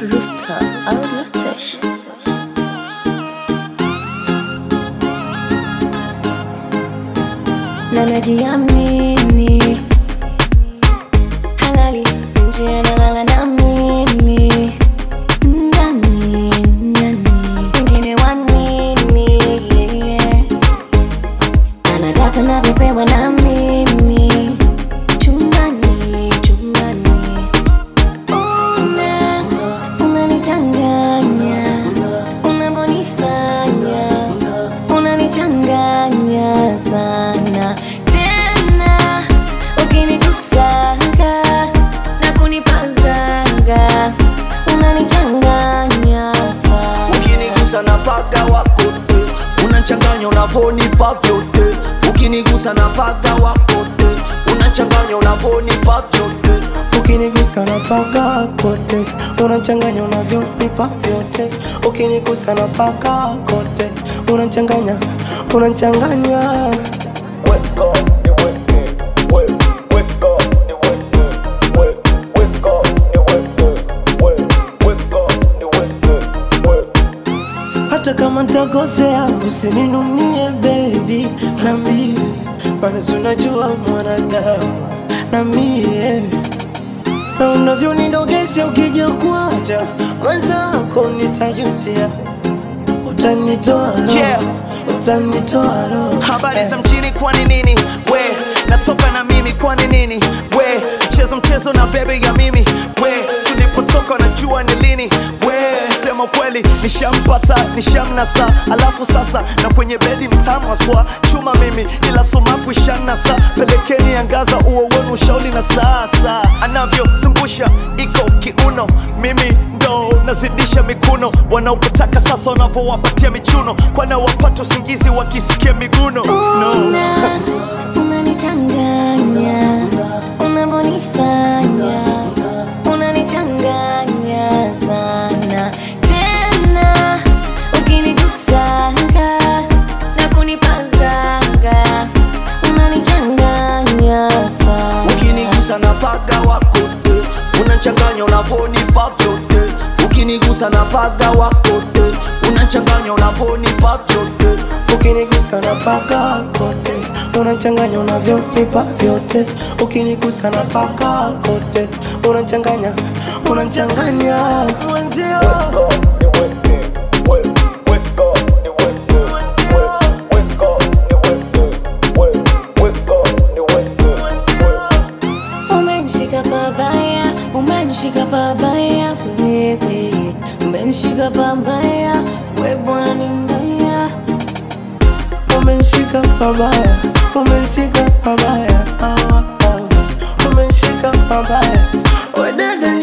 Rooftop Audio Station. Na najiamini halali nje analala na mimi ndani ndani wengine wanini yeah. anadata navyopewa na mimi chumbani chumbani una unanichanganya unavyonifanya unanichanganya sana tena ukinikusanga na kunipazanga unanichanganya sana ukinigusa na paga wako te unachanganya unavonipa vyote ukinigusa na paga wako te unachanganya unavonipa vyote ukinigusa na paka kote unachanganya unavyonipa vyote ukinigusa na paka kote unachanganya unachanganya Weka, niweke, we, weka, niweke, we, weka, niweke, we, weka, niweke, we. hata kama ntakosea usininunie bebi nambie maana si unajua mwanadamu na mie na unavyonidogesha ukija kuacha mwenzako nitajutia utanitoa roho, Yeah. utanitoa roho. habari za mjini kwani nini we natoka na mimi kwani nini we mchezo mchezo na bebe ya mimi we tulipotoka najua ni lini we sema kweli nishampata nishamnasa alafu sasa na kwenye bedi mtamwaswa chuma mimi ila sumaku ishanasa pelekeni angaza uo wenu ushauli na sasa anavyozungusha iko kiuno mimi ndo nazidisha mikuno wanaopotaka sasa wanavyowapatia michuno kwana wapata usingizi wakisikia miguno no. Una, unanichanganya unavyonifanya unanichanganya sana tena ukinigusanga na kunipazanga unanichanganya sana ukinigusa na paga wako te unachanganya unavonipa vyote ukinigusa na paga wako te unachanganya unavonipa vyote ukinigusa na paka kote unachanganya unavyonipa vyote ukinigusa na paka kote unachanganya unachanganya mwenzio Umenishika pabaya, umenishika pabaya wewe, umenishika pabaya we bwana ni mbaya. umenishika pabaya umenishika pabaya ah, ah. umenishika pabaya wedede